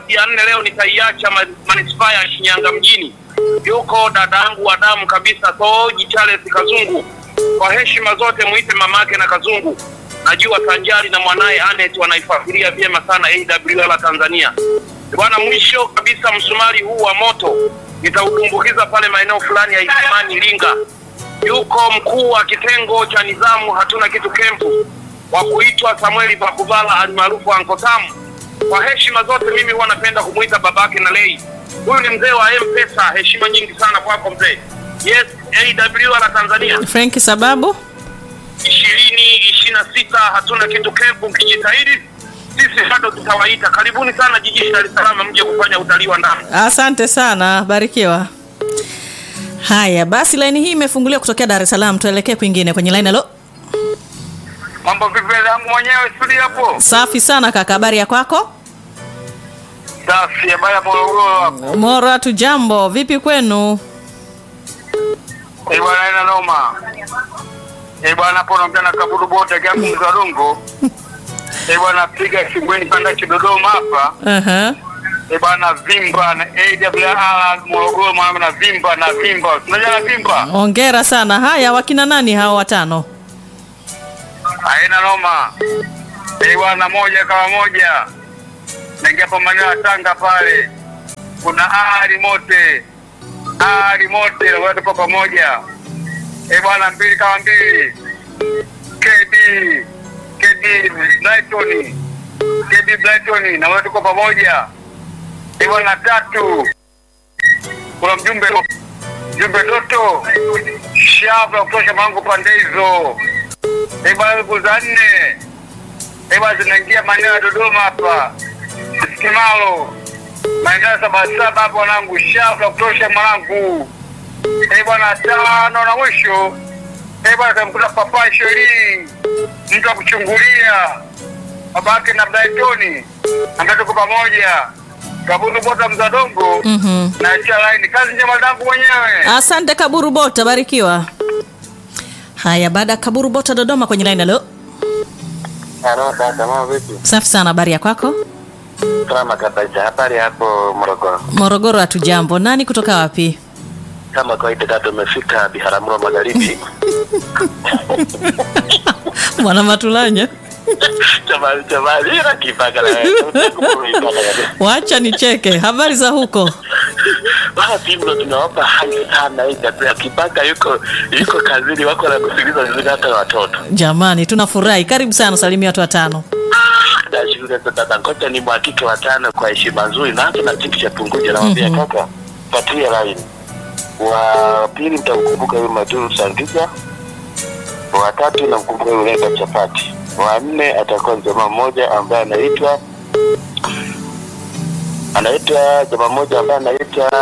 nafasi ya nne leo nitaiacha ma- manispaa ya Shinyanga mjini. Yuko dadangu wa damu kabisa Soji Charles Kazungu. Kwa heshima zote muite mamake na Kazungu. Najua Sanjari na mwanaye Anet wanaifuatilia vyema sana AWR Tanzania. Bwana, mwisho kabisa msumari huu wa moto nitaudumbukiza pale maeneo fulani ya Isimani Iringa. Yuko mkuu wa kitengo cha nidhamu hatuna kitu kempu wa kuitwa Samueli Bakuvala alimaarufu Anko Tam. Kwa heshima zote mimi huwa napenda kumuita babake na lei. Huyu ni mzee wa M-Pesa, heshima nyingi sana kwako mzee. Yes, AWR Tanzania Frank sababu ishirini ishirini na sita hatuna kitu kempu, mkijitahidi sisi bado tutawaita. Karibuni sana jijini Dar es Salaam mje kufanya utalii wa ndani. asante sana barikiwa haya basi laini hii imefunguliwa kutokea dar es salaam tuelekee kwingine kwenye laini alo Mambo vipi yangu mwenyewe studio hapo? safi sana kaka habari ya kwako Safi, habari ya Morogoro hapo. mora tu jambo vipi kwenu Eh bwana ina noma. Eh bwana hapo naongea na Kaburu Bote yangu mzalungu. Eh bwana piga shingweni panda Dodoma hapa. Aha. Eh bwana vimba na AWR Morogoro mwanangu na vimba na vimba. Unajua na vimba? ongera sana haya wakina nani hao watano Haina noma. Eh bwana moja kama moja. Naingia hapo maeneo ya Tanga pale. Kuna ari mote. Ari mote na watu kwa pamoja. Eh bwana mbili kama mbili. KD KD Brighton. KD Brighton na watu kwa pamoja. Eh bwana tatu. Kuna mjumbe mjumbe Doto. Shaba kutosha mangu pande hizo. Eh bwana siku za nne. Eh bwana zinaingia maeneo ya Dodoma hapa. Kimalo. Maeneo ya saba saba hapo wanangu shafu la kutosha mwanangu. Eh bwana tano na mwisho. Eh bwana tamkuta papa sheri. Mtu akuchungulia. Babake na Brighton. Ambaye tuko pamoja. Kaburu bota mzadongo. Mhm. Na cha line kazi njema dangu mwenyewe. asante kaburu bota barikiwa haya baada ya kaburu bota dodoma kwenye laini alo Halo dada, mambo vipi? safi sana habari ya kwako Salama kabisa. Habari hapo Morogoro? morogoro hatu jambo nani kutoka wapi Kama kawaida dada, umefika Biharamulo Magharibi. mwana matulanya Jamani, jamani, ila kipaka na wewe. Ipaka na wewe. wacha nicheke habari za huko Bana Timlo tunawapa hai sana hii dada. Kipaka yuko yuko kazini, wako na kusikiliza vizuri hata na watoto. jamani tunafurahi karibu sana salimia watu watano Nashukuru sana dada. Ngoja ni mhakiki wa tano kwa heshima nzuri na hata na kitu cha punguja namwambia Mhm. kaka, patia line. Wa pili mtamkumbuka yule Majuru Sangiza. Wa tatu namkumbuka yule Leba Chapati. Wa nne atakuwa ni jamaa mmoja ambaye anaitwa anaitwa jamaa mmoja ambaye anaitwa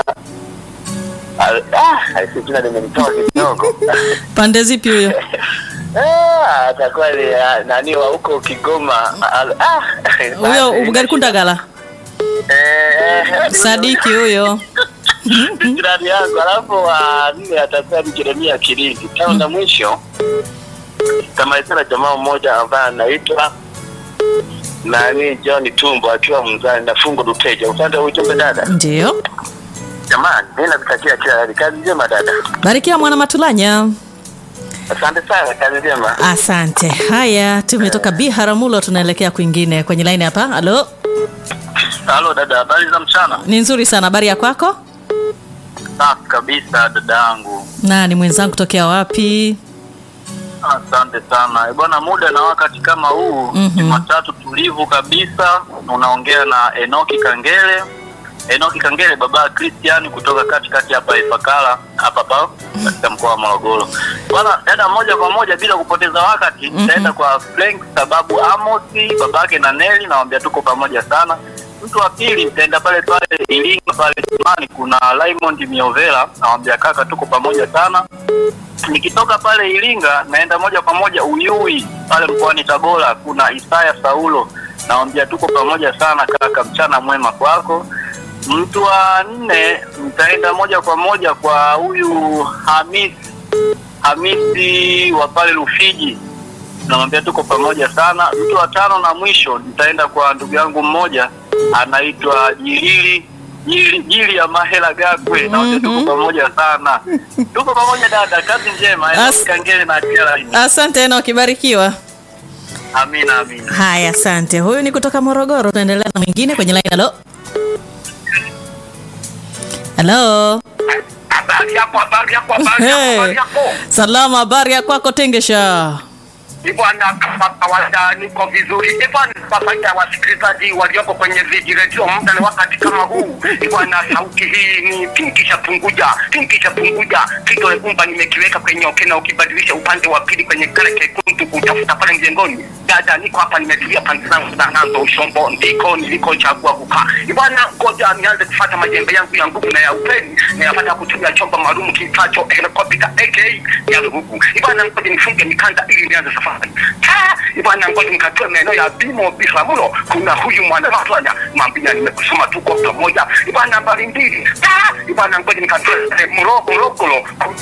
ah, aisi jina limenitoa kidogo. pande zipi huyo Ah, atakuwa ni ah, nani wa huko Kigoma. Ah, ah, huyo basi, ugari kundagala Eh, eh, sadiki huyo jirani yangu, alafu wa nne atakuwa ni Jeremia Kilindi. Tano na mwisho tamalizana jamaa mmoja ambaye anaitwa nani John Tumbo akiwa mzani na fungo duteja. Upande wa ujumbe dada, ndio jamani, mimi nakutakia kila heri. Kazi njema dada, barikiwa mwana matulanya asante sana, kazi njema. asante haya tumetoka biharamulo tunaelekea kwingine kwenye laini hapa halo Halo dada, habari za mchana? ni nzuri sana habari ya kwako Safi kabisa dada yangu. nani mwenzangu tokea wapi Asante sana Eh, bwana, muda na wakati kama huu Mhm. Jumatatu tulivu kabisa. Unaongea na Enoki Kangele, Enoki Kangele baba Christian kutoka katikati hapa Ifakara hapa hapa katika mkoa wa Morogoro. Bwana dada, moja kwa moja bila kupoteza wakati Mhm. nitaenda kwa Frank sababu Amosi babake na Neli, nawambia tuko pamoja sana. Mtu wa pili nitaenda pale pale Iringa pale Imani, kuna Raymond Miovela, nawambia kaka, tuko pamoja sana nikitoka pale Iringa naenda moja kwa moja Uyui pale mkoani Tabora, kuna Isaya Saulo, nawambia tuko pamoja sana kaka, mchana mwema kwako. Mtu wa nne nitaenda moja kwa moja kwa huyu Hamisi Hamisi wa pale Rufiji, namwambia tuko pamoja sana. Mtu wa tano na mwisho nitaenda kwa ndugu yangu mmoja anaitwa Jilili Jili, Jili ya Mahela Gakwe na wote tuko pamoja sana. Tuko pamoja dada, kazi njema. As- Enoki Kangele na Atia Laini. Asante Enoki, barikiwa. Amina amina. Haya, asante. Huyu ni kutoka Morogoro. Tunaendelea na mwingine kwenye line. Halo, halo. Habari yako, habari yako, habari yako, Hey. habari yako. Salama, habari ya kwako Tengesha? Ni bwana, kama kawaida niko vizuri. Ni bwana, kwa faida ya wasikilizaji walioko kwenye vijiredio, muda ni wakati kama huu. Ni bwana, sauti hii ni pinki cha punguja, pinki cha punguja. Kidole gumba nimekiweka kwenye okena, ukibadilisha upande wa pili kwenye kale kekundu kutafuta pale mjengoni. Dada, niko hapa nimetulia pande zangu za Nando Ushombo, ndiko nilikochagua kukaa. Ni bwana, ngoja nianze kufuata majembe yangu ya nguvu na ya upeni, nayapata kutumia chombo maalum kiitwacho helikopta aka ya Rugu. Ni bwana, ngoja nifunge mikanda ili nianze safari. Ah, ni bwana, ngoja nikatoe maeneo ya Bimo Biharamulo. Kuna huyu mwana Rwanda, mwambia nimekusoma, tuko pamoja. Ni bwana, nambari mbili. Ah, ni bwana, ngoja nikatoe eh, Muro- Morogoro.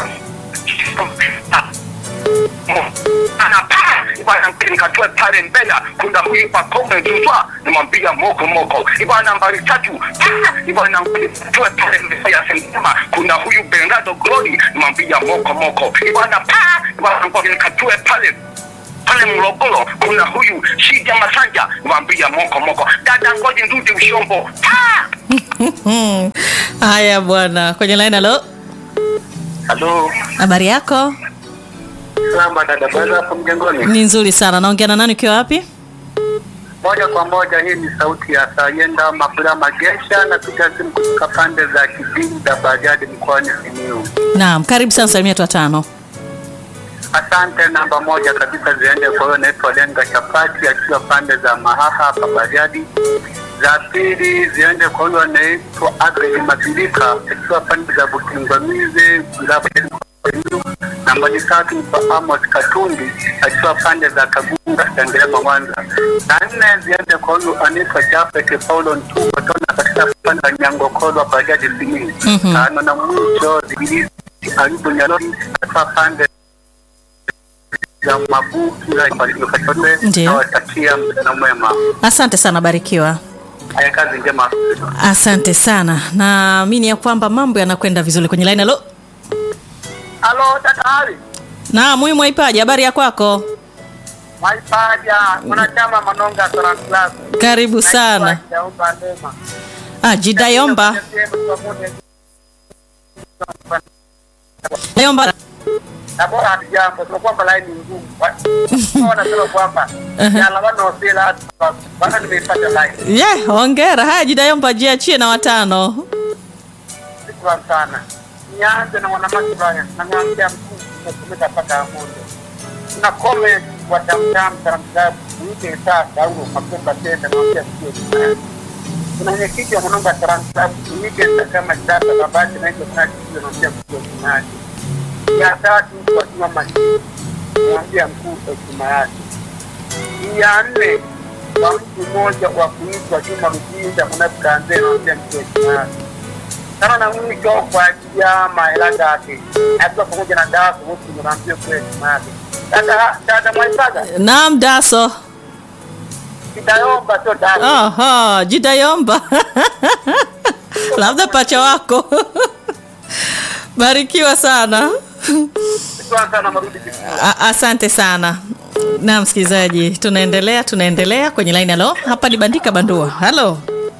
anapaa ibana nikatoe pale mbele kuna huyu pakome tutwa nimwambia moko moko ibana nambari tatu Ah, ibana nikatoe pale mbele ya sentema kuna huyu Bernardo Glory nimwambia moko moko ibana pa ibana ngoja nikatoe pale pale Morogoro kuna huyu Shija Masanja nimwambia moko moko dada ngoja nirudi Ushombo pa Hmm. Haya bwana, kwenye line. Halo, Halo. habari yako? Salama dada, baada hapo mjengoni. Ni nzuri sana. Naongea na nani ukiwa wapi? Moja kwa moja, hii ni sauti ya Sayenda Mabula Magesha, napiga simu kutoka pande za Kibingu da Bariadi mkoani Simiyu. Naam, karibu sana, salimia watu watano. Asante. Namba moja kabisa ziende kwa huyo naitwa Lenga Chapati akiwa pande za Mahaha hapa Bariadi. Za pili ziende kwa huyo anaitwa Agri Mabilika akiwa pande za Bukingwamize wilaya ya Simiyu. Nambari tatu ni kwa Amos Katundi akiwa pande za Kagunga Sengerema Mwanza. Na nne ziende kwa huyu anaitwa Jafet Paulo Ntumbo tona katika pande za Nyangokolo Bariadi Simiyu. Mhm. Tano na mwisho zilizi Ayubu Nyalori akiwa pande ya mabuki Ndiyo. nawatakia mchana mwema. Asante sana, barikiwa. Haya, kazi njema. Asante sana, naamini ya kwamba mambo yanakwenda vizuri kwenye line. Halo, Halo dada Ali naam, huyu Mwaipaji, habari ya kwako? Maipaja mwanachama Manonga Salam Club Karibu sana. Naomba ndema Ah, Jidayomba Dayomba. na bora hatujambo, sio kwamba laini ngumu. Wa- Wanasema kwamba Aha. yala wanaosela bana, nimeipata laini. Yeah, hongera. Haya, Jidayomba, jiachie na watano. Shukrani sana. Nianze na mwanamake baya, namwambia mkuu umetumika mpaka Amondo. Kuna comment wa tamtam Salam Club uite saa Saulo Makumba tena namwambia sio kibaya. Kuna mwenyekiti wa Manonga Salam Club uite saa kama sasa babake na hiyo kuna kitu namwambia sio kibaya. Ya tatu kwa simama namwambia mkuu hekima yake. ya nne kwa mtu mmoja wa kuitwa Juma Rujinda mnapokaanzia namwambia mkuu hekima yake sana na mwisho kwa ajili ya mahela yake akiwa pamoja na dawa wote tunaambia kwa hekima yake. Dada dada Mwaisaga Naam, Daso. kitayomba sio dawa. Aha, Jidayomba. Labda pacha wako. Barikiwa sana. Shukrani sana marudi kitu. A- asante sana na msikilizaji tunaendelea tunaendelea kwenye line halo hapa ni bandika bandua halo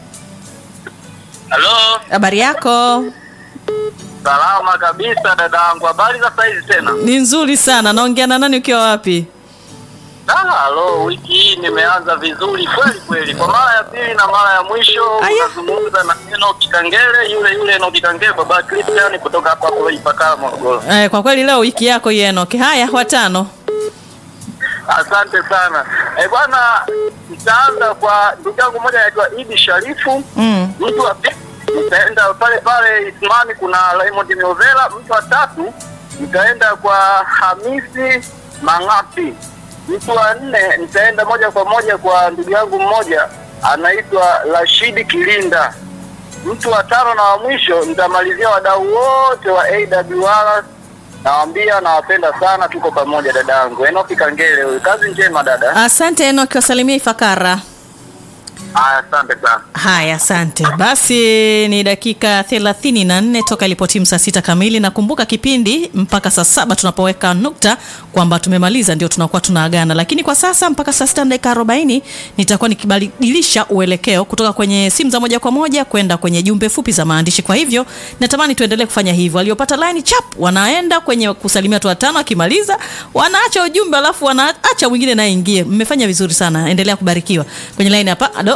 Halo, habari yako salama kabisa dadangu, habari za saizi tena? ni nzuri sana naongea na nani ukiwa wapi Ah, halo, wiki hii nimeanza vizuri kweli kweli, kwa mara ya pili na mara ya mwisho Aya. unazungumza na Enoki Kangele, yule yule Enoki Kangele, baba Christian kutoka hapa hapo Ipakala Morogoro. eh, kwa kweli leo wiki yako ienoke haya watano Asante sana eh bwana, nitaanza kwa ndugu yangu mmoja anaitwa Idi Sharifu mm. mtu wa pili nitaenda pale pale Ismani, kuna Raymond Miovela. Mtu wa tatu nitaenda kwa Hamisi Mangapi. Mtu wa nne nitaenda moja kwa moja kwa ndugu yangu mmoja anaitwa Rashidi Kilinda. Mtu wa tano na wa mwisho nitamalizia wadau wote wa AWR. Nawambia nawapenda sana, tuko pamoja dadangu. Enoki Kangele huyu, kazi njema dada. asante enoki wasalimia ifakara Haya, asante sana. Haya, asante. Basi ni dakika thelathini na nne toka ilipotimu saa sita kamili. Nakumbuka kipindi mpaka saa saba tunapoweka nukta kwamba tumemaliza, ndio tunakuwa tunaagana, lakini kwa sasa mpaka saa sita na dakika arobaini nitakuwa nikibadilisha uelekeo kutoka kwenye simu za moja kwa moja kwenda kwenye jumbe fupi za maandishi. Kwa hivyo natamani tuendelee kufanya hivyo. Waliopata line chap wanaenda kwenye kusalimia watu watano, akimaliza wanaacha ujumbe, alafu wanaacha mwingine naye ingie. Mmefanya vizuri sana, endelea kubarikiwa. Kwenye line hapa, alo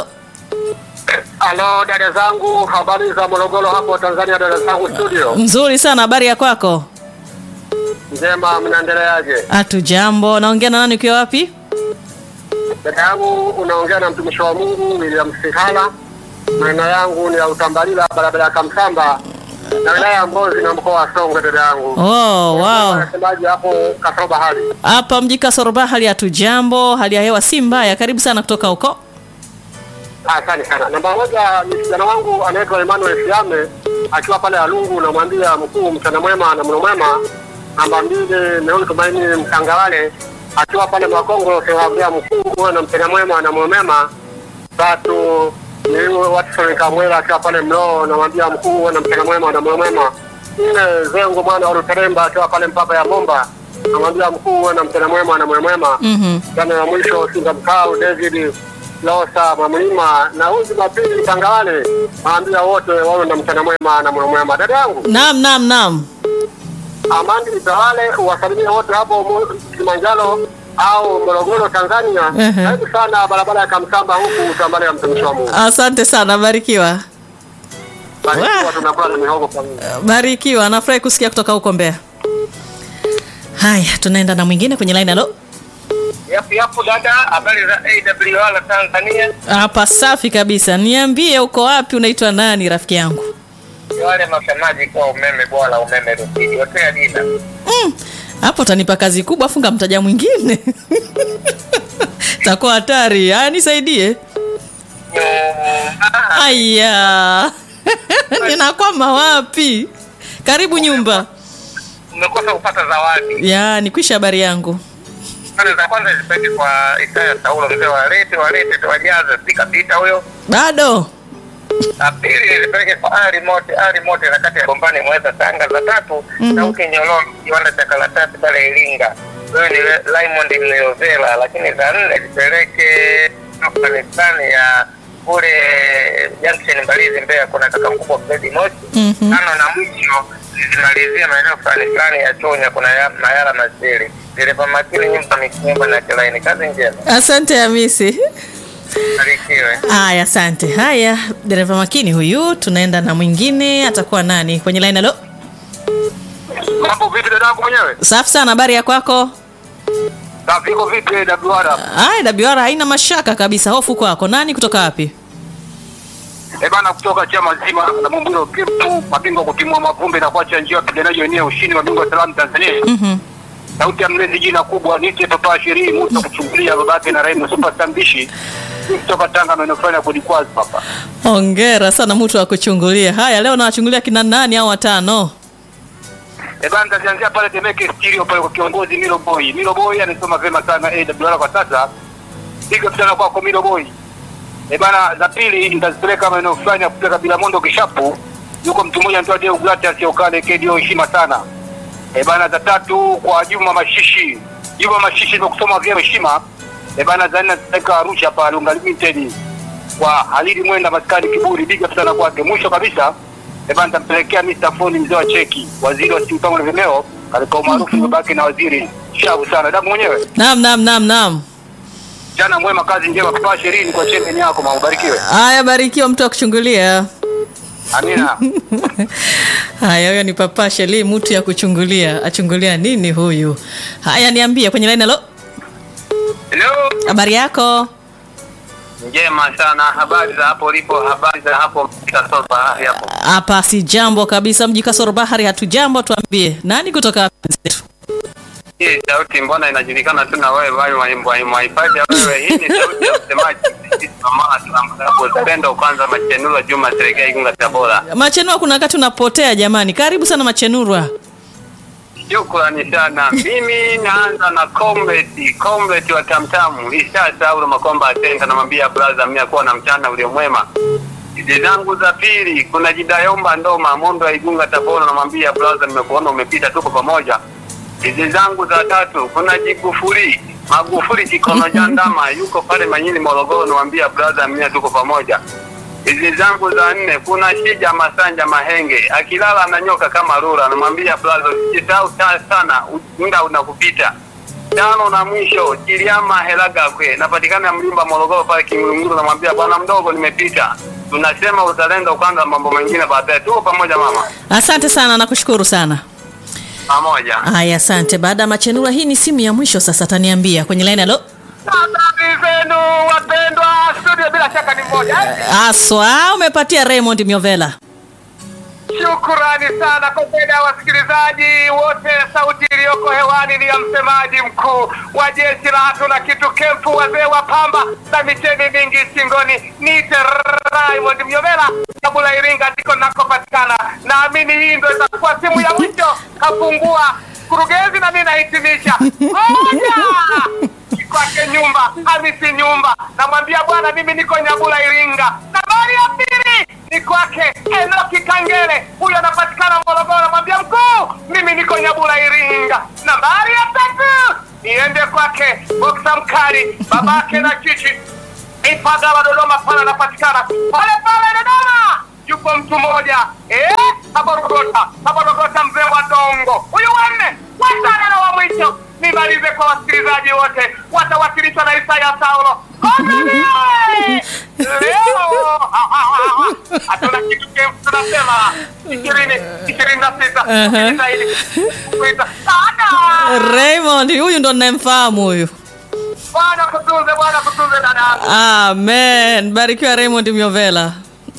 Halo dada zangu, habari za Morogoro hapo Tanzania, dada zangu studio. Nzuri sana, habari ya kwako? Njema, mnaendeleaje? Hatu jambo. Naongea na nani ukiwa wapi? Dada yangu unaongea na mtumishi wa Mungu William Sihala. Maneno yangu ni ya Utambalila, barabara ya Kamsamba na wilaya ya Mbozi na mkoa wa Songwe. Dada yangu Oh, wow. Nasemaje hapo kasoro bahari? Hapa mji Kasoroba hali hatu jambo, hali ya hewa si mbaya. Karibu sana kutoka huko. Asante sana. Namba moja ni kijana wangu anaitwa Emmanuel Siame akiwa pale Alungu, namwambia mkuu, mchana mwema na mno mwema. Namba mbili ni huyu Tumaini Mtangawale akiwa pale Makongo, semwambia mkuu, uwe na mchana mwema na mno mwema. Tatu ni huyu Watson Kamwela akiwa pale Mloo, namwambia mkuu, uwe na mchana mwema na mno mwema. Nne Zengo mwana wa Luteremba akiwa pale Mpapa ya Bomba, namwambia mkuu, uwe na mchana mwema na mno mwema. Mhm. Jana ya mwisho Singa Mkau David Losa Mamlima na huyu Jumapili Tangawale, naambia wote wawe na mchana mwema na mwana mwema. Dada yangu Naam, naam, naam. Amandi Mtawale, uwasalimia wote hapo Mo- Kilimanjaro au Morogoro Tanzania. Ehe. Karibu sana barabara ya Kamsamba huku Tambale ya mtumishi wa Mungu. Asante sana, barikiwa. Barikiwa, tunakula na mihogo pamoja. Barikiwa. Nafurahi kusikia kutoka huko Mbeya. Haya, tunaenda na mwingine kwenye line. Halo. Yapo yapo dada, habari za AWR Tanzania. Hapa safi kabisa. Niambie uko wapi, unaitwa nani rafiki yangu? Wale masemaji kwa umeme bora umeme rufiji. Hotea dina. Mm, hapo utanipa kazi kubwa, funga mtaja mwingine takuwa hatari. Haya, nisaidie. Aya, ninakwama wapi? Karibu nyumba. Umekosa kupata zawadi. Ya, nikwisha habari yangu. Pale za kwanza zipeleke kwa Isaya Saulo mzee wa lete walete tuwajaze spika pita huyo. Bado La pili zipeleke kwa Ali Mote Ali Mote na kati ya Gombani Mweza Tanga. Za tatu Mhm. Sauti Nyololo kiwanda cha karatasi pale Iringa. Huyo ni Le- Raymond Mleovela, lakini za nne zipeleke Afghanistan ya kule Junction Mbalizi Mbeya, kuna kaka mkubwa Fredi Moshi. Mhm. Tano na mwisho zimalizie maeneo fulani fulani ya Chonya, kuna ya, Mayala Masiri. Dereva makini nyumba mikumba na kilaini. Kazi njema, asante Hamisi. barikiwe. Haya, asante. Haya, dereva makini huyu. Tunaenda na mwingine, atakuwa nani kwenye line? Halo, Mambo vipi dadangu mwenyewe? safi sana. Habari ya kwako? Safi, iko vipi AWR? Haya, WR haina mashaka kabisa. Hofu kwako. Nani kutoka wapi? Eh bana, kutoka chama zima la Mumburo Kipu, mabingwa kutimua mavumbi na kuacha njia wapiganaji wenyewe ushindi, mabingwa wa salamu Tanzania. Mhm. Sauti ya mlezi, jina kubwa nite papa sherii musa kuchungulia babake na Raimu super stambishi kutoka Tanga, maeneo fulani ya Kodikwazi hapa. Hongera sana mtu wa kuchungulia. Haya, leo nawachungulia kina nani au watano? Eh bana, nitaanzia pale Temeke Stereo pale kwa kiongozi Milo Boy. Milo Boy anasoma vema sana AWR kwa sasa. Piga sana kwako Milo Boy. Eh bana, za pili nitazipeleka maeneo fulani ya kupeleka bila mondo kishapu. Yuko mtu mmoja anaitwa Deo Glata sio kale KDO heshima sana. Eh bana, za tatu kwa Juma Mashishi. Juma Mashishi nimekusoma vyema heshima. Eh bana, za nne nitapeleka Arusha pale Lunga Limited kwa Halidi Mwenda maskani kiburi biga sana kwake. Mwisho kabisa eh bana, nitampelekea Mr. Foni mzee wa cheki, waziri wa simpango na vimeo katika umaarufu babake na waziri shabu sana. Damu mwenyewe Naam, naam, naam, naam. jana mwema, kazi njema, papa sherini kwa chemeni yako, maubarikiwe. Haya, barikiwa mtu wa kuchungulia. Amina. Haya, huyo ni papa Sheli, mtu ya kuchungulia. Achungulia nini huyu? Haya, niambie kwenye line. Halo, Hello. habari yako? Njema sana, habari za hapo ulipo, habari za hapo Kasoro bahari hapo. Hapa si jambo kabisa, mji Kasoro Bahari hatujambo. Tuambie nani kutoka wapi mwenzetu? Hii sauti mbona inajulikana tu na wewe bali mwahifadhi wewe. Hii ni sauti ya msemaji sisi mama tunapenda kwanza Machenura Juma Serengei Igunga Tabora. Machenua, kuna wakati unapotea jamani. Karibu sana Machenurwa. Shukrani sana. Mimi naanza na Comrade, Comrade wa Tamtamu, Isa Saulo Makomba Atenga, namwambia brother, mimi akuwa na mchana ule mwema. Hizi zangu za pili, kuna Jidayomba Ndoma, Mondo ya Igunga Tabora, namwambia brother, nimekuona umepita, tuko pamoja. Hizi zangu za tatu, kuna Jigufuli, Magufuli Kikono Jandama, yuko pale Manyini Morogoro, namwambia brother, mimi tuko pamoja. Hizi zangu za nne, kuna Shija Masanja Mahenge, akilala ananyoka kama rura, anamwambia brother, usisahau ta- sana, u- muda unakupita. Tano na mwisho, Kiliama Helagakwe, napatikana Mlimba Morogoro pale Kimurunguru, namwambia bwana mdogo, nimepita. Tunasema uzalendo kwanza, mambo mengine baadaye. Tuko pamoja mama, Asante sana, nakushukuru sana. pamoja. Haya, asante. Baada ya machenura, hii ni simu ya mwisho sasa, ataniambia kwenye line. Halo, Habari zenu wapendwa, studio bila shaka ni moja. aswa umepatia Raymond Miovela. Shukrani sana kwa faida ya wasikilizaji wote. Sauti iliyoko hewani ni ya msemaji mkuu wa jeshi la hatuna kitu kempu, wazee wa pamba na micheni mingi shingoni. Niite Raymond Mnyomela kabula Iringa, ndiko nakopatikana. Naamini hii ndo itakuwa simu ya mwisho. Kafungua kurugenzi na mimi nahitimisha moja kwake nyumba Hamisi nyumba, namwambia bwana, mimi niko Nyabula Iringa. Nambari ya pili ni kwake Enoki Kangere, huyo anapatikana Morogoro. Namwambia mkuu, mimi niko Nyabula Iringa. Nambari ya tatu niende kwake Boksa Mkali, babake na chichi Ipagala Dodoma, pale anapatikana pale pale Dodoma. Yupo mtu mmoja eh, Haborogota, Haborogota, mzee wa dongo huyu wanne watano na wa mwisho. Nimalize kwa wasikilizaji wote, watawasilishwa na Isaya Saulo. Komeni! Leo ha, ha, ha, ha. hatuna kitu kempu, tunasema ishirini ishirini na sita Uh-huh. zaidi kuita sana. Raymond huyu ndo ninayemfahamu huyu. Bwana kutunze, Bwana kutunze dada yangu. Amen. Barikiwa Raymond Miovela.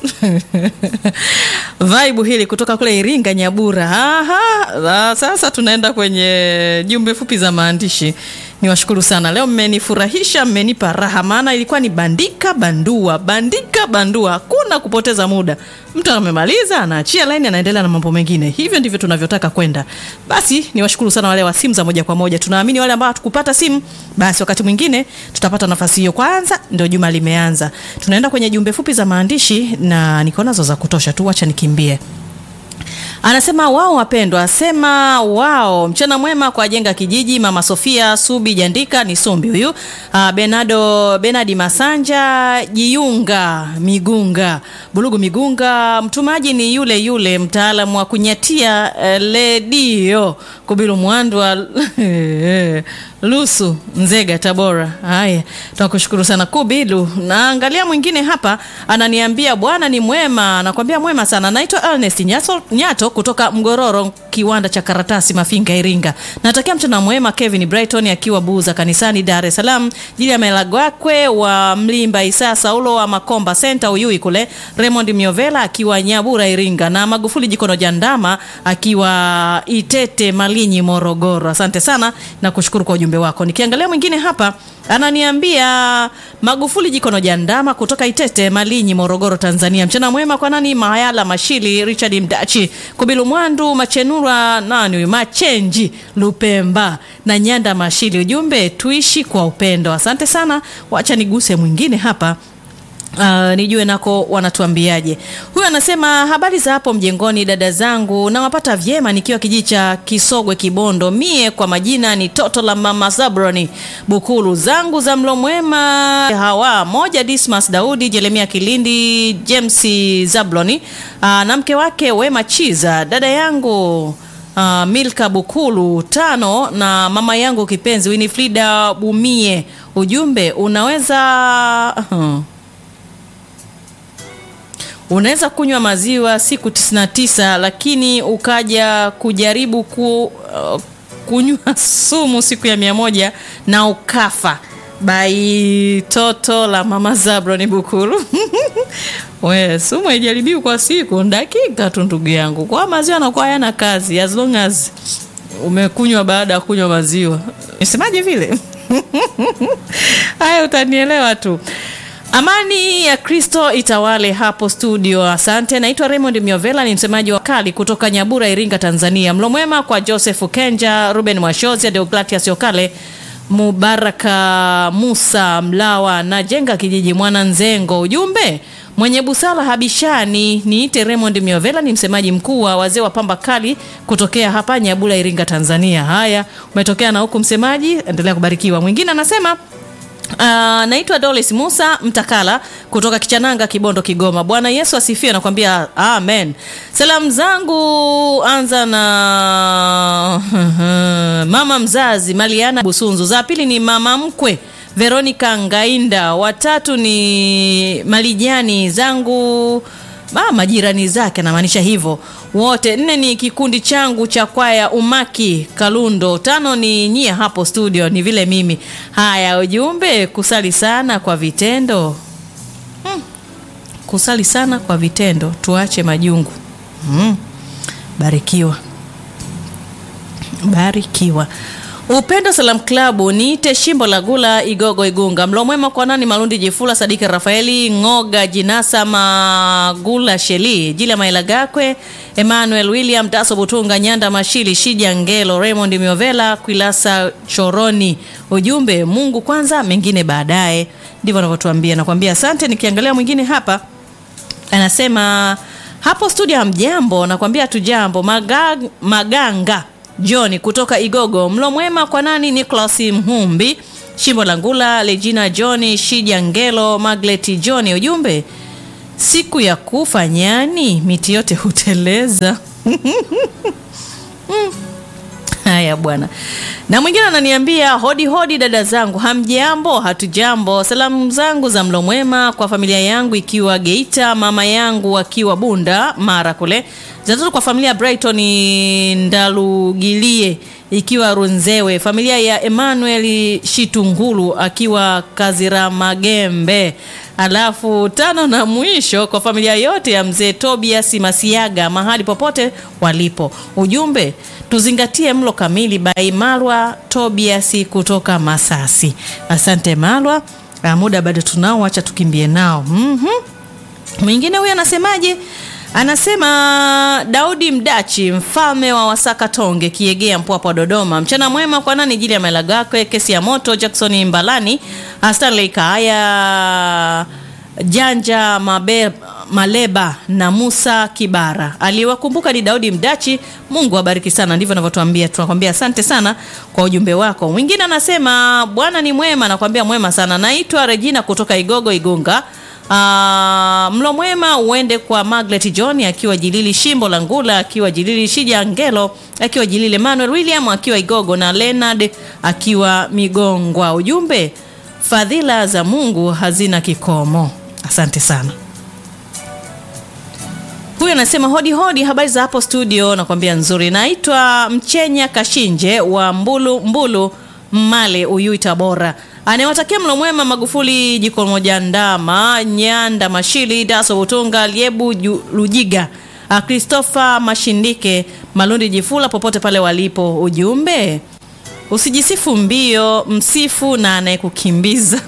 Vibe hili kutoka kule Iringa Nyabura. Aha, na sasa tunaenda kwenye jumbe fupi za maandishi. Niwashukuru sana leo, mmenifurahisha, mmenipa raha, maana ilikuwa ni bandika bandua, bandika bandua, hakuna kupoteza muda. Mtu amemaliza anaachia laini, anaendelea na mambo mengine. Hivyo ndivyo tunavyotaka kwenda. Basi niwashukuru sana wale wa simu za moja kwa moja. Tunaamini wale ambao hatukupata simu, basi wakati mwingine tutapata nafasi hiyo. Kwanza ndio juma limeanza, tunaenda kwenye jumbe fupi za maandishi na niko nazo za kutosha tu, wacha nikimbie. Anasema wao wapendwa, asema wao, mchana mwema kwa jenga kijiji, mama Sofia Subi Jandika ni Sumbi huyu, uh, Benado Benadi Masanja Jiunga Migunga Bulugu Migunga, mtumaji ni yule yule mtaalamu wa kunyatia uh, ledio Kubilu Mwandwa Lusu Nzega Tabora. Haya, tunakushukuru sana Kubilu. Naangalia mwingine hapa ananiambia bwana ni mwema, anakwambia mwema sana. Naitwa Ernest Nyato, Nyato kutoka Mgororo, kiwanda cha karatasi Mafinga, Iringa. Natakia mchana mwema Kevin Brighton akiwa Buza kanisani Dar es Salaam, jili ya Melagwakwe wa Mlimba Isa Saulo wa Makomba Center Uyui kule, Raymond Miovela akiwa Nyabura Iringa, na Magufuli Jikono Jandama akiwa Itete Malinyi Morogoro. Asante sana na kushukuru kwa ujumbe wako. Nikiangalia mwingine hapa ananiambia Magufuli Jikono Jandama kutoka Itete Malinyi Morogoro Tanzania. Mchana mwema kwa nani Mayala Mashili Richard Mdachi Kubilu Mwandu Machenura nani huyu Machenji Lupemba na Nyanda Mashili. Ujumbe tuishi kwa upendo. Asante sana. Wacha niguse mwingine hapa. Uh, nijue nako wanatuambiaje. Huyu anasema habari za hapo mjengoni, dada zangu, nawapata vyema nikiwa kijiji cha Kisogwe Kibondo. Mie kwa majina ni toto la mama Zabroni Bukulu, zangu za mlo mwema hawa moja, Dismas Daudi, Jeremia Kilindi, James Zabloni uh, na mke wake Wema Chiza, dada yangu uh, Milka Bukulu tano na mama yangu kipenzi Winifrida Bumie. Ujumbe unaweza uh, unaweza kunywa maziwa siku 99 lakini ukaja kujaribu ku, uh, kunywa sumu siku ya mia moja na ukafa. Bai toto la mama Zabroni Bukulu. We, sumu haijaribiwi kwa siku, dakika tu ndugu yangu. Kwa maziwa anakuwa hayana kazi as long as umekunywa baada ya kunywa maziwa. Nisemaje vile? Haya, utanielewa tu. Amani ya Kristo itawale hapo studio. Asante. Naitwa Raymond Miovela, ni msemaji wa kali kutoka Nyabura, Iringa, Tanzania. Mlo mwema kwa Joseph Kenja, Ruben Mwashozi, Deogratias Yokale, Mubaraka Musa Mlawa na Jenga kijiji Mwana Nzengo. Ujumbe mwenye busara habishani. Niite Raymond Miovela, ni msemaji mkuu wa wazee wa pamba kali kutokea hapa Nyabura, Iringa, Tanzania. Haya, umetokea na huku msemaji, endelea kubarikiwa. Mwingine anasema Uh, naitwa Dolis Musa Mtakala kutoka Kichananga, Kibondo, Kigoma. Bwana Yesu asifiwe, nakwambia amen. Salamu zangu anza na mama mzazi Maliana Busunzu, za pili ni mama mkwe Veronica Ngainda, watatu ni Malijani zangu Ah, majirani zake namaanisha hivyo wote. Nne ni kikundi changu cha kwaya Umaki Kalundo. Tano ni nyie hapo studio, ni vile mimi. Haya, ujumbe kusali sana kwa vitendo hmm. Kusali sana kwa vitendo, tuache majungu hmm. Barikiwa, barikiwa. Upendo Salam Klabu niite Shimbo la Gula Igogo Igunga. Mlo mwema kwa nani Malundi Jifula Sadiki Rafaeli Ngoga Jinasa Magula Sheli Jila Maila Gakwe Emmanuel William Daso Butunga Nyanda Mashili Shija Ngelo Raymond Miovela Kwilasa Choroni. Ujumbe Mungu kwanza mengine baadaye. Ndivyo anavyotuambia. Nakwambia asante. Nikiangalia mwingine hapa anasema hapo studio hamjambo, nakwambia tujambo. Maga, Maganga John kutoka Igogo. Mlo mwema kwa nani? Nicholas Mhumbi, Shimbo la Ngula, Legina John, Shija Ngelo, Maglet John. Ujumbe, siku ya kufa nyani miti yote huteleza. Haya bwana. Na mwingine ananiambia hodi hodi, dada zangu, hamjambo? Hatujambo. Salamu zangu za mlo mwema kwa familia yangu ikiwa Geita, mama yangu akiwa Bunda Mara kule, zinatoka kwa familia Brighton Ndalugilie ikiwa Runzewe, familia ya Emmanuel Shitungulu akiwa Kaziramagembe, alafu tano na mwisho kwa familia yote ya mzee Tobias Masiaga mahali popote walipo. Ujumbe tuzingatie mlo kamili. Bai Malwa Tobias kutoka Masasi. Asante Malwa. Muda bado tunao, acha tukimbie nao. mm Mwingine huyu anasemaje? Anasema Daudi Mdachi, mfalme wa Wasaka Tonge, Kiegea, Mpwapwa, Dodoma. Mchana mwema kwa nani? Jili ya Melagakwe, kesi ya moto, Jackson Mbalani, Stanley Kaaya, Janja Mabe, Maleba na Musa Kibara. Aliyewakumbuka ni Daudi Mdachi. Mungu awabariki sana. Ndivyo anavyotuambia. Tunakwambia asante sana kwa ujumbe wako. Mwingine anasema Bwana ni mwema, nakwambia mwema sana. Naitwa Regina kutoka Igogo Igunga. Uh, mlo mwema uende kwa Maglet John akiwa Jilili, Shimbo la Ngula akiwa Jilili, Shija Ngelo akiwa Jilili, Emmanuel William akiwa Igogo na Leonard akiwa Migongwa. Ujumbe, fadhila za Mungu hazina kikomo. Asante sana. Huyu anasema hodi hodi, habari za hapo studio? Nakwambia nzuri. Naitwa Mchenya Kashinje wa Mbulu Mbulu Male Uyui Tabora anayewatakia mlo mwema Magufuli jiko moja ndama Nyanda Mashili Daso Butunga Liebu Lujiga Christopher Mashindike Malundi Jifula popote pale walipo. Ujumbe usijisifu mbio, msifu na anayekukimbiza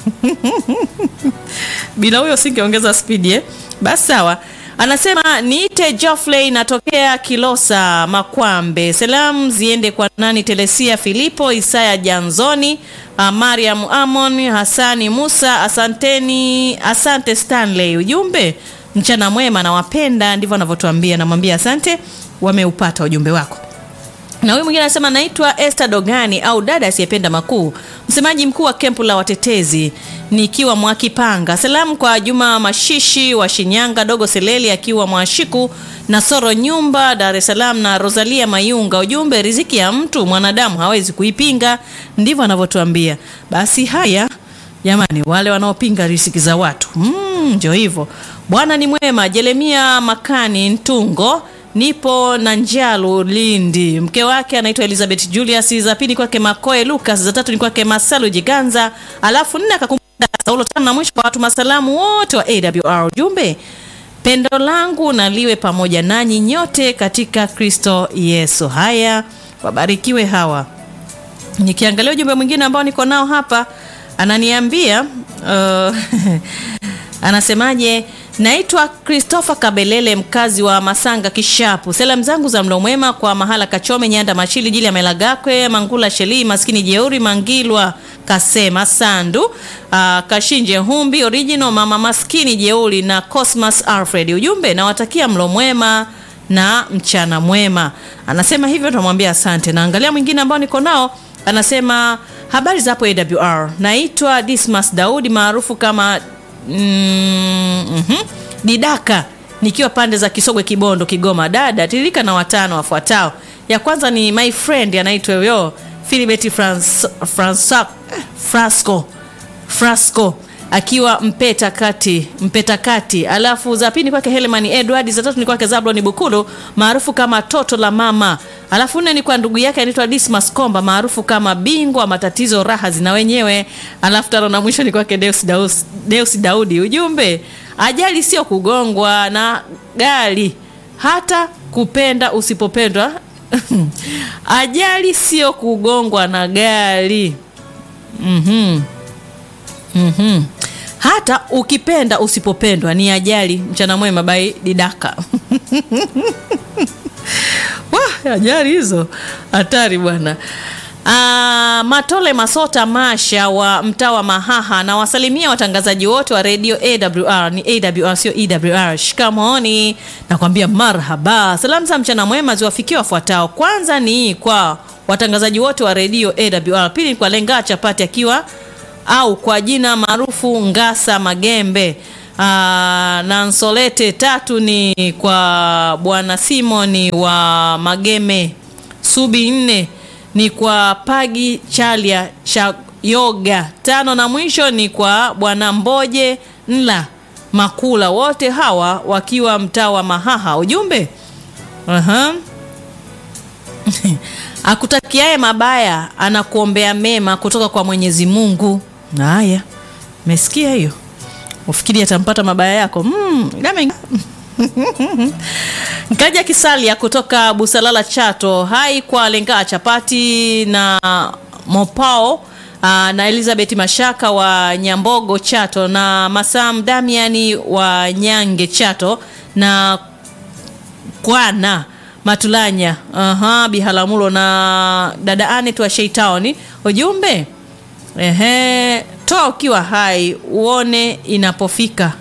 bila huyo singeongeza spidi eh? Basi sawa. Anasema niite Geoffrey natokea Kilosa Makwambe. Salamu ziende kwa nani? Telesia Filipo Isaya Janzoni, Mariam Amon Hasani Musa. Asanteni, asante Stanley. Ujumbe mchana mwema, nawapenda. Ndivyo anavyotuambia. Namwambia asante, wameupata ujumbe wako. Na huyu mwingine anasema naitwa Esther Dogani au dada asiyependa makuu, msemaji mkuu wa kempu la watetezi nikiwa Mwakipanga. Salamu kwa Juma Mashishi wa Shinyanga, Dogo Seleli akiwa Mwashiku na Soro Nyumba Dar es Salaam na Rosalia Mayunga. Ujumbe, riziki ya mtu mwanadamu hawezi kuipinga, ndivyo anavyotuambia. Basi haya jamani, wale wanaopinga riziki za watu ndio mm, hivyo. Bwana ni mwema. Jeremia Makani Ntungo nipo na Njalu Lindi, mke wake anaitwa Elizabeth Julius, za pili kwake Makoe Lucas, za tatu ni kwake Masalu Jiganza, alafu nne akakumbuka Saulo tano, na mwisho kwa watu masalamu wote wa AWR. Ujumbe, pendo langu na liwe pamoja nanyi nyote katika Kristo Yesu. Haya, wabarikiwe hawa. Nikiangalia ujumbe mwingine ambao niko nao hapa, ananiambia uh, Anasemaje? Naitwa Christopher Kabelele, mkazi wa Masanga Kishapu. Salamu zangu za mlo mwema kwa Mahala Kachome, Nyanda Mashili, Jili ya Melagakwe, Mangula Sheli, Maskini Jeuri, Mangilwa Kasema Sandu, aa, Kashinje Humbi Original, Mama Maskini Jeuri na Cosmas Alfred. Ujumbe, nawatakia mlo mwema na mchana mwema. Anasema hivyo, tunamwambia asante. Naangalia mwingine ambao niko nao, anasema habari za hapo AWR. Naitwa Dismas Daudi maarufu kama mm, mhm, Didaka nikiwa pande za Kisogwe Kibondo Kigoma. Dada tiririka na watano wafuatao. Ya kwanza ni my friend anaitwa yo Philibert Frans, Fransa, eh, Frasco Frasco akiwa Mpeta kati Mpeta kati, alafu za pili kwake Helemani Edward, za tatu ni kwake Zablon Bukulu maarufu kama toto la mama, alafu nne ni kwa ndugu yake anaitwa Dismas Komba maarufu kama bingwa matatizo raha zina wenyewe, alafu tano na mwisho ni kwake Deus, Daus, Deus Daudi. Ujumbe, ajali sio kugongwa na gari, hata kupenda usipopendwa ajali sio kugongwa na gari. Mhm. Mhm. Hata ukipenda usipopendwa ni ajali. Mchana mwema bai Didaka. Wah, ajali hizo hatari bwana. Ah, Matole Masota Masha wa mtaa wa Mahaha na wasalimia watangazaji wote wa redio AWR. Ni AWR sio EWR. Shikamoni nakwambia marhaba. Salamu za mchana mwema ziwafikie wafuatao. Kwanza ni kwa watangazaji wote wa redio AWR. Pili ni kwa Lenga Chapati akiwa au kwa jina maarufu Ngasa Magembe. Aa, na Nsolete. Tatu ni kwa bwana Simoni wa Mageme Subi. Nne ni kwa Pagi Chalia cha Yoga. Tano na mwisho ni kwa bwana Mboje Nla Makula, wote hawa wakiwa mtaa wa Mahaha. Ujumbe Aha. akutakiaye mabaya anakuombea mema kutoka kwa Mwenyezi Mungu. Haya, umesikia hiyo? Ufikiri atampata mabaya yako? Mm, dame- Nkaja Kisalia kutoka Busalala Chato. Hai kwa Lenga Chapati na Mopao aa, na Elizabeth Mashaka wa Nyambogo Chato na Masam Damiani wa Nyange Chato na Kwana Matulanya aha, Bihalamulo na dada Anet wa Sheitaoni. Ujumbe ehe, toa ukiwa hai uone inapofika.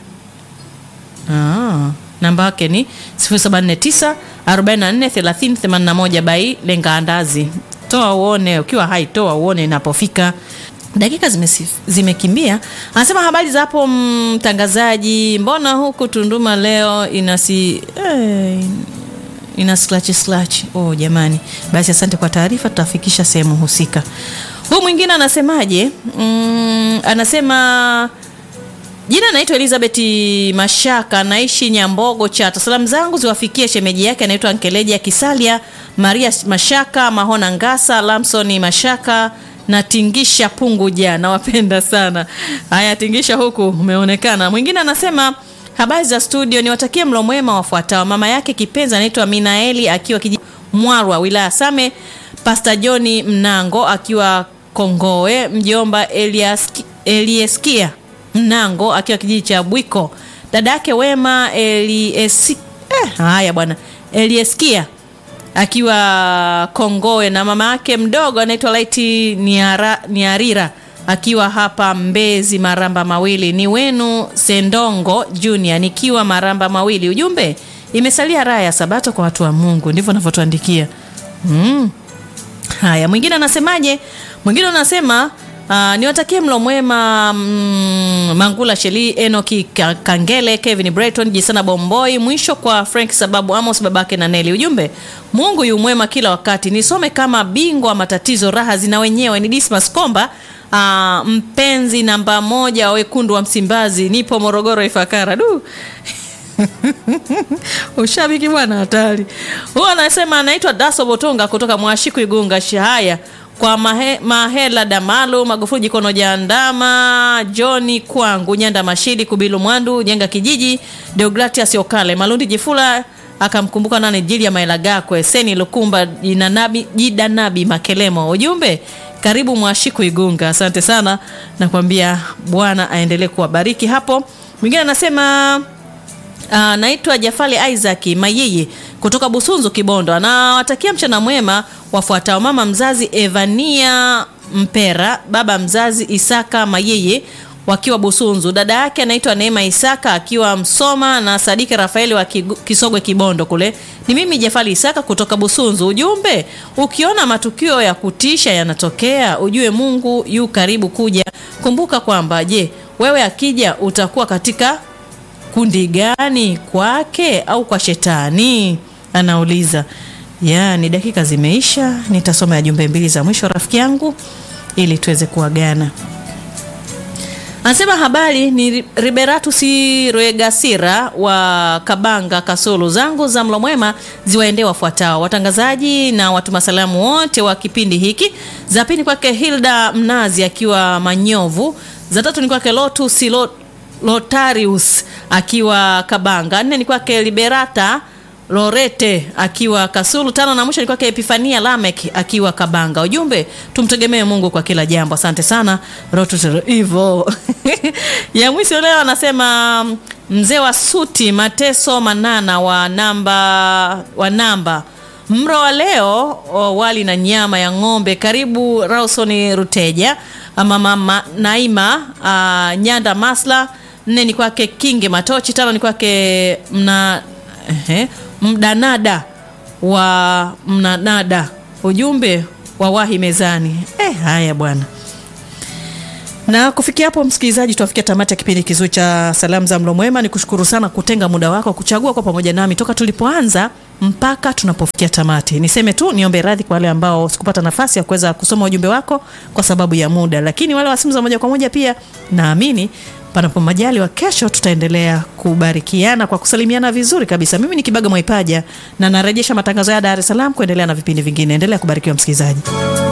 Ah, namba yake ni 0749 44 30 81 bai lenga andazi. Toa uone ukiwa hai, toa uone inapofika. Dakika zimesi- zimekimbia. Anasema habari za hapo mtangazaji, mbona huku Tunduma leo inasi eh, ina slash slash. Oh jamani, basi asante kwa taarifa, tutafikisha sehemu husika. Huyu mwingine anasemaje? Mm, anasema Jina naitwa Elizabeth Mashaka, naishi Nyambogo Chato. Salamu zangu ziwafikie shemeji yake anaitwa Nkeleja Kisalia, Maria Mashaka, Mahona Ngasa, Lamson Mashaka na Tingisha Punguja. Nawapenda sana. Haya, Tingisha huku umeonekana. Mwingine anasema habari za studio, niwatakie mlo mwema wafuatao. Mama yake kipenzi anaitwa Minaeli akiwa kiji Mwarwa, wilaya Same, Pastor John Mnango akiwa Kongowe, mjomba Elias Elieskia Mnango akiwa kijiji cha Bwiko, dada yake Wema Eliesi, eh, haya bwana Elieskia akiwa Kongowe na mama yake mdogo anaitwa Laiti Niara, Niarira akiwa hapa Mbezi Maramba Mawili. Ni wenu Sendongo Junior nikiwa Maramba Mawili. Ujumbe, imesalia raha ya Sabato kwa watu wa Mungu, ndivyo anavyotuandikia mm. Haya, mwingine anasemaje? Mwingine anasema uh, niwatakie mlo mwema mm, Mangula Sheli, Enoki Ka- Kangele, Kevin Breton, Jisana Bomboi, mwisho kwa Frank sababu Amos babake na Neli. Ujumbe, Mungu yu mwema kila wakati. Nisome kama bingwa wa matatizo, raha zina wenyewe. Ni Dismas Komba uh, mpenzi namba moja wa wekundu wa Msimbazi, nipo Morogoro Ifakara. Du ushabiki bwana hatari huyo anasema anaitwa daso botonga kutoka mwashiku igunga shahaya kwa mahe, mahela damalu magufuli jikono jandama joni kwangu nyanda mashidi kubilu mwandu jenga kijiji deogratias okale malundi jifula akamkumbuka nane jili ya maelagakwe seni lukumba jinanabi, jidanabi makelemo ujumbe karibu mwashiku igunga asante sana nakwambia bwana aendelee kuwabariki hapo Mwingine anasema Uh, naitwa Jafali Isaac Mayeye kutoka Busunzu Kibondo. Anawatakia mchana mwema wafuatao: mama mzazi Evania Mpera, baba mzazi Isaka Mayeye wakiwa Busunzu, dada yake anaitwa Neema Isaka akiwa Msoma na Sadiki Rafaeli wa Kigu- Kisogwe Kibondo kule. Ni mimi Jafali Isaka kutoka Busunzu. Ujumbe, ukiona matukio ya kutisha yanatokea, ujue Mungu yu karibu kuja. Kumbuka kwamba je, wewe akija utakuwa katika kundi gani kwake au kwa shetani anauliza yaani dakika zimeisha nitasoma ya jumbe mbili za mwisho rafiki yangu ili tuweze kuagana anasema habari ni Liberatus Rwegasira wa Kabanga Kasulu. Zangu za mlo mwema ziwaendee wafuatao watangazaji na watuma salamu wote wa kipindi hiki. Za pili kwake Hilda Mnazi akiwa Manyovu. Za tatu ni kwake Lotus Lo- Lotarius akiwa Kabanga. Nne ni kwake Liberata Lorete akiwa Kasulu. Tano na mwisho ni kwake Epifania Lamek akiwa Kabanga. Ujumbe, tumtegemee Mungu kwa kila jambo. Asante sana Rotus hivyo. ya mwisho leo anasema mzee wa suti Mateso Manana wa namba wa namba mro wa leo o, wali na nyama ya ng'ombe. Karibu Rawson Ruteja ama mama Naima ah, Nyanda Masla. Nne ni kwake Kinge Matochi. Tano ni kwake mna ehe, mdanada wa mnanada. Ujumbe wawahi mezani. Eh, haya bwana na kufikia hapo msikilizaji, tuafikia tamati ya kipindi kizuri cha salamu za mlo mwema. Ni kushukuru sana kutenga muda wako kuchagua kwa pamoja nami toka tulipoanza mpaka tunapofikia tamati. Niseme tu niombe radhi kwa wale ambao sikupata nafasi ya kuweza kusoma ujumbe wako kwa sababu ya muda, lakini wale wa simu za moja kwa moja pia naamini panapo majaliwa, kesho tutaendelea kubarikiana kwa kusalimiana vizuri kabisa. Mimi ni Kibaga Mwaipaja na narejesha matangazo ya Dar es Salaam kuendelea na vipindi vingine. Endelea kubarikiwa msikilizaji.